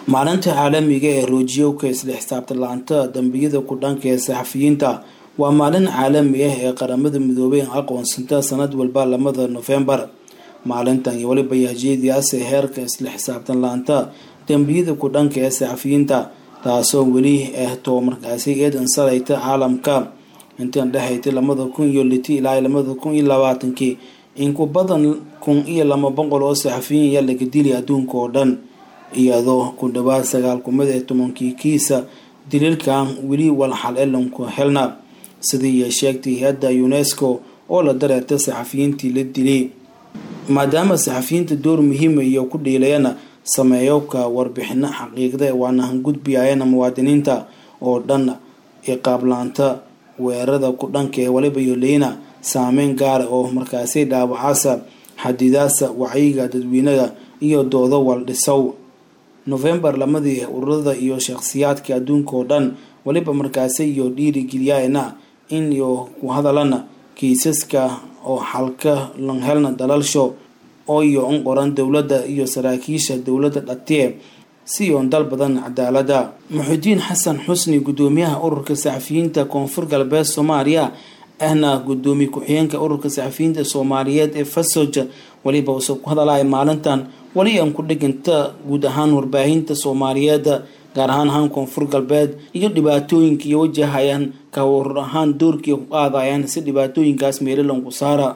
maalinta caalamiga ee roojiyowka isla xisaabtan la-aanta dambiyada ku dhanka ee saxafiyiinta waa maalin caalami ah ee qaramada midoobay aqoonsanta sanad walba lamada nofembar maalintan iyo weliba yahjeediyaase heerka isla xisaabtan la-aanta dambiyada ku dhanka ee saxafiyiinta taasoo weli ah too markaasi eedan sarayta caalamka intan dhexaytay lamada kun iyo liti ilaa lamada kun iyo labaatankii in ku badan kun iyo laba boqol oo saxafiyiin ayaa laga dilay adduunka oo dhan iyadoo ku dhawaad sagaal kumid ee tobankii kiisa daliilkan weli walxal elanku helna sidii ay sheegtay hay-adda unesco oo la dareertay saxafiyiintii la dilay maadaama saxafiyiinta door muhiima iyo ku dhiilayana sameeyowka warbixino xaqiiqda waana hangudbiyayana muwaadiniinta oo dhan iqaablaanta weerarada ku dhanka ee waliba yoleyna saameyn gaara oo markaasi dhaawacaasa xadidaasa wacyiga dadweynaha iyo doodo waldhisow novembar lamadii ururada iyo shakhsiyaadka adduunka oo dhan waliba markaasi iyo dhiirigeliyana in iyo ku hadalana kiisaska oo xalka langhelna dalalsho oo iyo un qoran dowladda iyo saraakiisha dowladda dhatiye si oon dal badan cadaalada muxudiin xasan xusni guddoomiyaha ururka saxafiyiinta koonfur galbeed soomaaliya ahna guddoomiye ku-xigeenka ururka saxafiyiinta soomaaliyeed ee fasoja weliba uuse ku hadalaya maalintan weli aan ku dhiganta guud ahaan warbaahinta soomaaliyeed gaar ahaan ahaan koonfur galbeed iyo dhibaatooyinka iyo wajahayaan ka warur ahaan doorkii ku qaadayaan si dhibaatooyinkaas meelalanku saara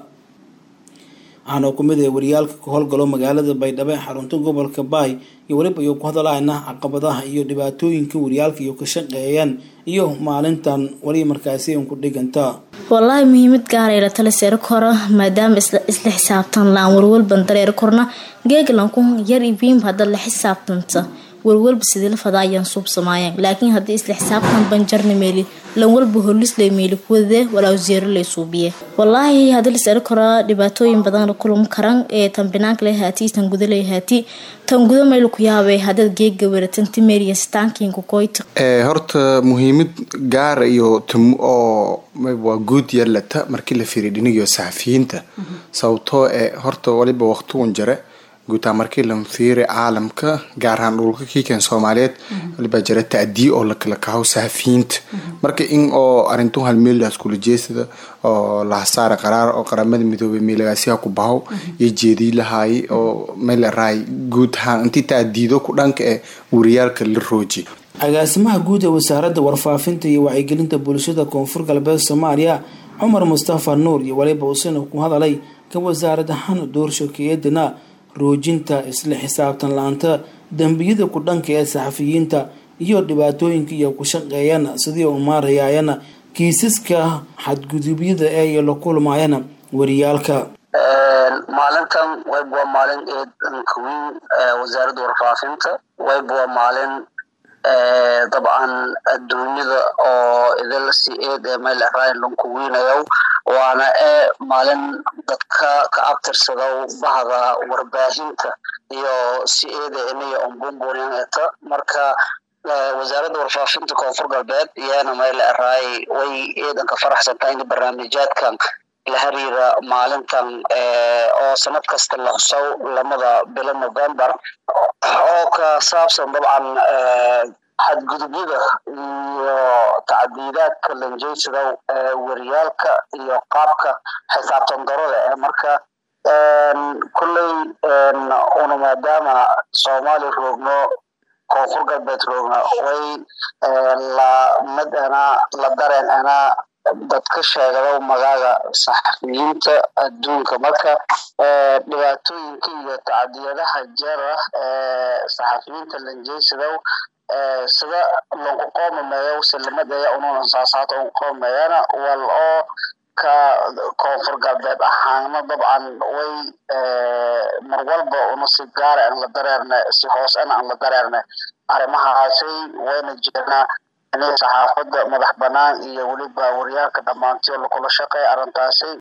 waxaana kumid ah wariyaalka ka howlgalo magaalada baydhabo ee xarunta gobolka baay iyo weliba iyo ku hadalaayna caqabadaha iyo dhibaatooyinka wariyaalka iyo ka shaqeeyaan iyo maalintan weli markaasi an ku dhiganta wallaahi muhiimad gaaray la tala seero kora maadaama isla xisaabtan la-aan warwalban dareero korna geeglanku yar ibiinba hadda la xisaabtanta warwalba sidii la fadaa ayaan suubsamaayeen laakiin haddii isla xisaabtan banjarna meeli lan walba holisle meeli kuwadee walaa wasiiro lay suubiye wallaahi haddii laseero koraa dhibaatooyin badan la kulmi karan ee tan binaanka lay haati tan guda lay haati tan guda mayla ku yaabay haddaad geega weratanti meeriya staankiinku koyta horta muhiimad gaara iyo oo waa guud yarlata markii la fiiriy dhinigiyo saxafiyiinta sababtoo ee horta waliba waqtigun jare guutaa markii la fiiri caalamka gaar ahaan dhulka kiikan soomaaliyeed walibaa jira ta'diye oo lakala kaho saxafiyiinta marka in oo arintu halmeeldaas kula jeesada oo lahasaara qaraar oo qaramada midoobay meelagaasiha ku baho iyo jeedii lahaay oo meelaraay guud ahaan intii ta'diido ku dhanka ee wariyaalka la rooji agaasimaha guud ee wasaaradda warfaafinta iyo wacyigelinta bulshada koonfur galbeed soomaaliya cumar mustafa nuur iyo waliba usina ku hadalay ka wasaarad ahaan doorshokeeyadana roojinta isla xisaabtan la-aanta dambiyada ku dhanka ee saxafiyiinta iyo dhibaatooyinka iyo ku shaqeeyana sidii u maarayayana kiisaska xadgudubyada ee iyo la kulmayana wariyaalka maalintan wayb waa maalin eedanka weyn wasaaradda warfaafinta wayb waa maalin dabcan adduunyada oo idilsi eed ee meel raay lanku weynayow waana ee maalin dadka ka abtirsadow bahda warbaahinta iyo si eeda inaya onbumburian eta marka wasaaradda warfaafinta koonfur galbeed iyana meel raay way eedanka faraxsantahay in barnaamijyaadkan la xiriira maalintan oo sanad kasta la xusow lamada bilo november oo ka saabsan dabcan xadgudubyada iyo tacdiidaadka lanjeysidow wariyaalka iyo qaabka xisaabtan darada ee marka kolley una maadaama soomaaliya roogno koonfur galbeed roogno way la mid ana la dareen ana dadka sheegado magaaga saxafiyiinta adduunka marka dhibaatooyinka iyo tacdiyadaha jara ee saxafiyiinta lanjeysidow sida lagu qoomameeyo silimadeeya ununan saasaata un qoomeeyana wal oo ka koonfur galbeed ahaana dabcan way mar walba una si gaara aan la dareerne si hoosena aan la dareerne arrimahaasay wayna jirnaa inay saxaafadda madax banaan iyo weliba wariyaalka dhammaantiyo lakula shaqeeya arrintaasi